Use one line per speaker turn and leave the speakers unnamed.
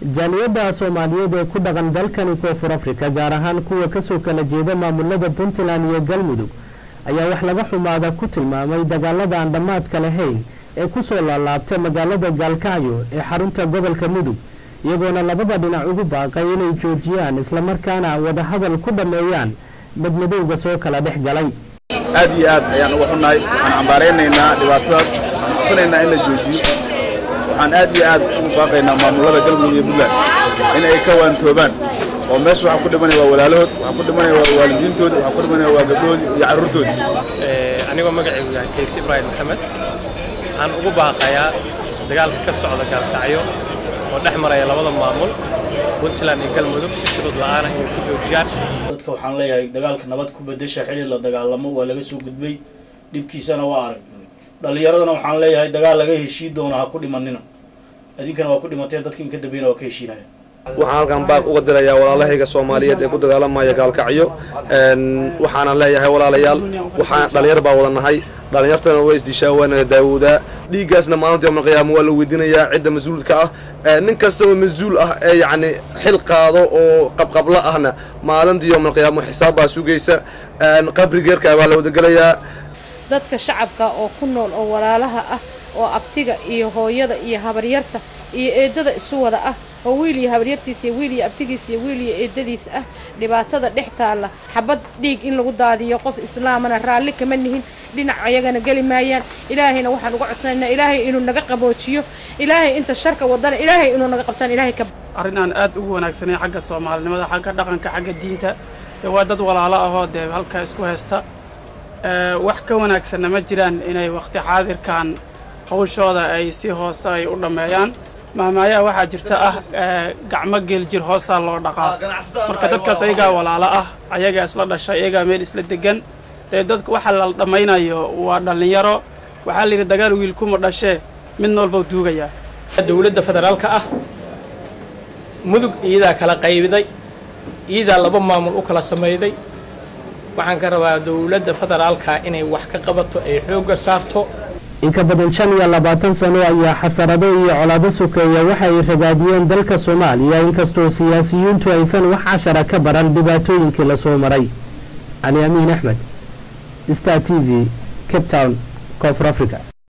jaaliyadda soomaaliyeed ee ku dhaqan dalkani koonfur afrika gaar ahaan kuwa kasoo kala jeeda maamulada puntland iyo galmudug ayaa wax laga xumaada ku tilmaamay dagaalada aan dhammaadka lahayn ee kusoo laalaabta magaalada gaalkacyo ee xarunta gobolka mudug iyagoona labada dhinac ugu baaqay inay joojiyaan islamarkaana wadahadal ku dhammeeyaan madmadowga soo kala dhex galay
aad iyo aad ayaan uga xunnahay waxaan cambaaraynaynaa dhibaatadaas waxaan codsanaynaa in la joojiyo waxaan aad iyo aad ugu baaqaynaa maamulada galmudug iyo puntland in ay ka waantoobaan oo meesha waxaa ku dhimanaya waa walaalahood waxaa ku dhimanaya waa waalidiintooda waxaa ku dhimanaya waa gabdhoodii iyo carruurtoodii
anigoo magacaygu yahay kayse ibraahim maxamed waxaan ugu baaqayaa dagaalka ka socda gaalkacyo oo dhex maraya labada maamul puntland iyo galmudug si shuruud la'aana inay ku joojiyaan
dadka waxaan leeyahay dagaalka nabad ku bedesha xili la dagaalamo waa laga soo gudbay dhibkiisana waa arag dhallinyaradana waxaan leeyahay dagaal laga heshii doona ha ku dhimanina idinkana waa ku dhimateen dadka inka dambeyna waa ka heshiinaya
waxaan halkan baaq uga dirayaa walaalahayga soomaaliyeed ee ku dagaalamaya gaalkacyo waxaana leeyahay walaalayaal waxaan dhalinyar baa wada nahay dhalinyartana waa isdishaa waana daawoodaa dhiiggaasna maalinta yowmal qiyaama waa la weydiinayaa cidda mas-uulka ah nin kasta oo mas-uul ah ee yacni xil qaado oo qabqabla ahna maalinta yowmal qiyaama xisaab baa sugaysa qabrigeerka baa la wadagelayaa
dadka shacabka oo ku nool oo walaalaha ah oo abtiga iyo hooyada iyo habaryarta iyo eedada isu wada ah oo wiil iyo habaryartiisa iyo wiil iyo abtigiisa iyo wiil iyo eedadiis ah dhibaatada dhex taalla xabad dhiig in lagu daadiyo qof islaamana raalli kama nihin dhinac ayagana geli maayaan ilaahayna waxaan uga codsanaynaa ilaahay inuu naga qaboojiyo ilaahay inta sharka wadana ilaahay inuu naga qabtaan ilaahay ka
arrin aan aad ugu wanaagsanay xagga soomaalinimada xagga dhaqanka xagga diinta dee waa dad walaalo ahoo dee halka isku haysta wax ka wanaagsanna ma jiraan inay waqti xaadirkan hawshooda ay si hoose ay u dhammeeyaan mahmaayaha waxaa jirta ah gacmo geeljir hoosaa loo dhaqaa marka dadkaas ayagaa walaalo ah ayagaa isla dhashay ayagaa meel isla degan dee dadka waxa la dhammaynayo waa dhallinyaro waxaa layidhi dagaal wiilkuma dhashee mid noolbau duugayaa
dowladda federaalka ah mudug iyadaa kala qaybiday iyadaa laba maamul u kala samayday waxaan ka rabaa dowladda federaalka inay wax ka qabato ay xoogga saarto
in ka badan shan iyo labaatan sano ayaa xasarado iyo colaado sokeeya waxay ragaadiyeen dalka soomaaliya inkastoo siyaasiyiintu aysan wax cashara ka baran dhibaatooyinkii lasoo maray cali amiin axmed star t v cape town koonfur africa